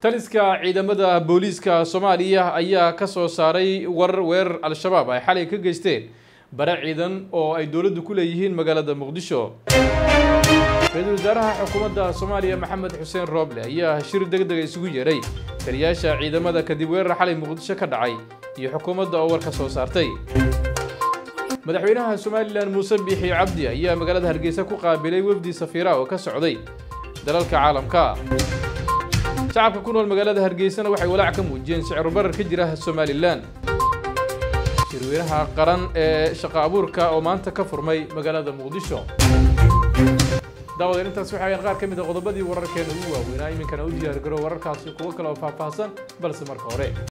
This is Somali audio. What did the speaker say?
taliska ciidamada booliiska soomaaliya ayaa ka soo saaray war weerar al-shabaab ay xalay ka geysteen bare ciidan oo ay dowladdu ku leeyihiin magaalada muqdisho ra-iisul wasaaraha xukuumadda soomaaliya maxamed xuseen rooble ayaa shir deg dega isugu yeeray taliyaasha ciidamada kadib weerar xalay muqdisho ka dhacay iyo xukuumadda oo war ka soo saartay madaxweynaha somalilan muuse biixi cabdi ayaa magaalada hargeysa ku qaabilay wefdi safiira oo ka socday dalalka caalamka shacabka ku nool magaalada hargeysana waxay walaac ka muujiyeen sicir barar ka jira somalilan shirweynaha qaran ee shaqo abuurka oo maanta ka furmay magaalada muqdisho daawadeen intaas waxay qaar ka mid a qodobadii wararkeena ugu waaweynaa iminkana u diyaargaro wararkaasi kuwo kale oo faahfaahsan balse marka hore